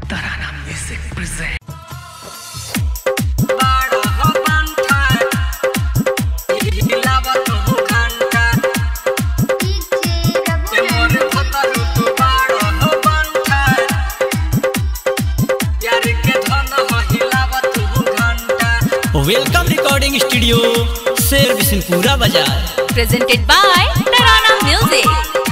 Tarana Music presents. बाड़ा हो बांठा हिलावत हो घंटा ए मोर भतरु तू बाड़ा हो बांठा यार के धन हो हिलावत हो घंटा वेलकम रिकॉर्डिंग स्टूडियो शेर बिशनपुरा बाजार presented by Tarana Music.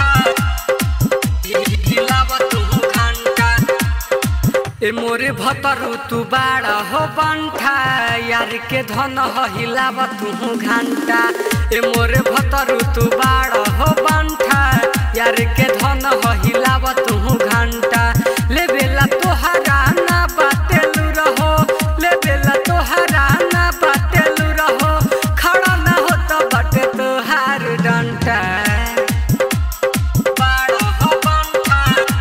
हिलावत हो घंटा ए मोरे भतरु तू बाड़ा हो बांठा यार के धन हो हिलावत हो घंटा ए मोरे भतरु तू बाड़ा हो बांठा यार के धन हो हिलावत हो घंटा ले बेला तोहरा ना बातेलु रहो ले बेला तोहरा ना बातेलु रहो खड़ा ना हो तो बटे तोहार डंटा बाड़ा हो बांठा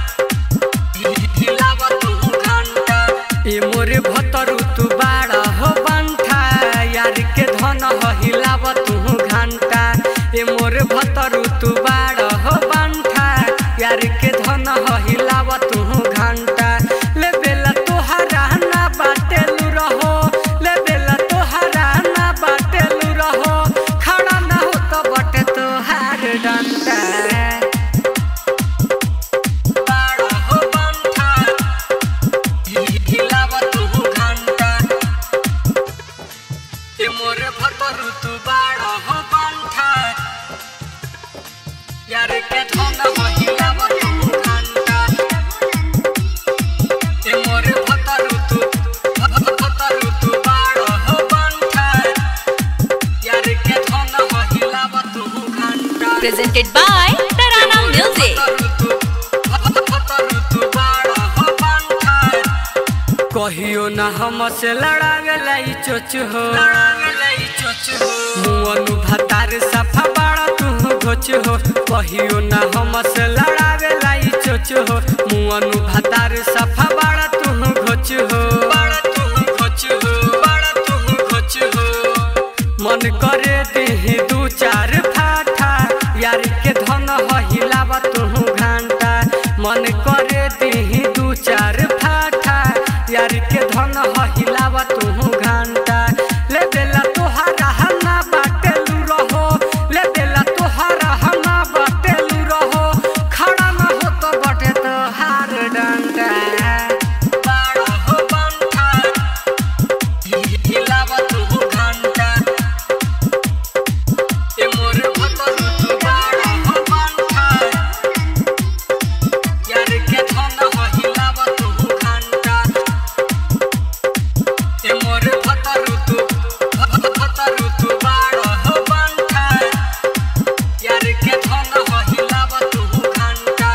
हिलावत हो घंटा ए मोरे भतरु तू बाड़ा हो बांठा यार के धन हो हिलावत हो घंटा ए मोरे भतरु तू बाड़ा हो बांठा यार के धन हो हिलावत हो घंटा ले बेला तोहरा ना बाटेलु रहो ले बेला तोहरा ना बाटेलु रहो खड़ा ना हो तो बटे तोहार डंटा बाड़ा हो बांठा हिलावत हो घंटा ए मोरे भतरु तू बाड़ा हो बांठा यार के धन हो हिलावत हो घंटा ए मोरे भतरु तू भतरु तू बाड़ा हो बांठा यार के धन हो हिलावत हो घंटा Presented by Tarana Music. कहियो ना हमसे लड़ावेला ई चोच हो मुअनु भतार सफा बाड़ा तू घोच हो कहियो ना हमसे लड़ावेला ई चोच हो मुअनु भतार सफा बाड़ा तू घोच हो बाड़ा तू घोच हो बाड़ा तू घोच हो मन करे देही दू चार फाठा यार के धन हो हिलावा तू घंटा मन करे देही दू चार फाठा यार के धन हो हिलावा तू घंटा ले बेला तोहारा हना बाटेलू रहो ले बेला तोहारा हना बाटेलू रहो खड़ा ना हो तो बटे तोहार डंडा बाड़ा हो बंठा हिलावत हो घंटा ए मोर भतरु तू बाड़ा हो बांठा यार के धन हो हिलावत हो घंटा ए मोर भतरु तू भतरु तू बाड़ा हो बांठा यार के धन हो हिलावत हो घंटा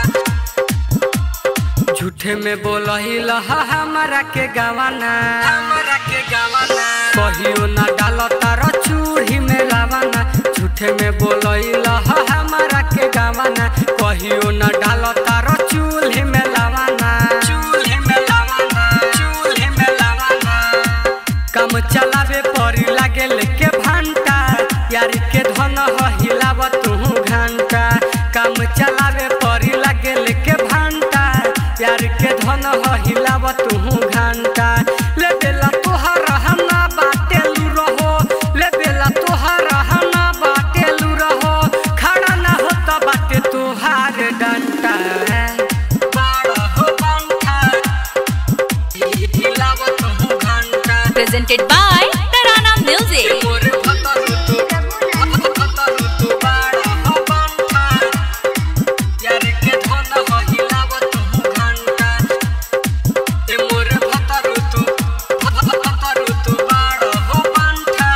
झूठे में बोलही लहा हमारा के गवाना हमारा के गवाना कहियो ना डाल तार चूड़ी में लावाना झूठे में बोलही लहा हमारा के गवाना कहियो ना डाल तार चूल्हे में लावाना चूल्हे में लावाना चूल्हे में लावाना काम चलावे परी लागे लेके भांटा यार के धन हो हिलाव तू घंटा काम चलावे परी लागे लेके भांटा यार के धन हो हिलाव तू घंटा ले बेला तोहर हना बाटेलू रहो ले बेला तोहर हना बाटेलू रहो खड़ा ना हो तो बाटे तोहार डंटा बाड़ा हो बांठा हिलावत हो घंटा Presented by Tarana Music. मोर भतरु तू भतरु तू बाड़ा हो बांठा यार के धन हो हिलावत हो घंटा ए मोर भतरु तू भतरु तू बाड़ा हो बांठा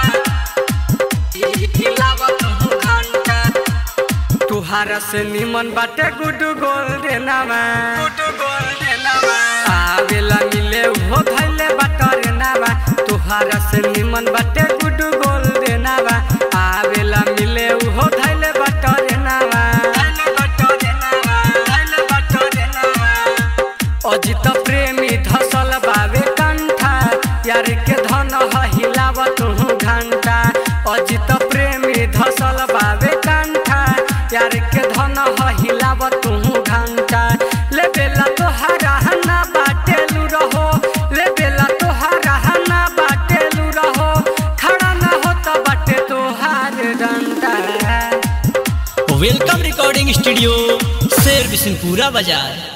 हिलावत हो घंटा तुहारा से निमन बाटे गुडू गोल देनावा गुडू गोल देनावा आवेला मिले हो धैले बाटर नावा तुहारा से निमन बाटे गुडू गोल देनावा आवेला मिले हो धैले बाटर नावा धैले बाटर नावा धैले बाटर नावा अजित प्रेमी धसल बावे कंठा यार के धन ह हिलाव तू घंटा अजित प्रेमी धसल बावे कंठा यार के धन ह हिलाव तू घंटा ले बेला तोहरा हना बाटेलू वेलकम रिकॉर्डिंग स्टूडियो शेर बिशनपुरा बाजार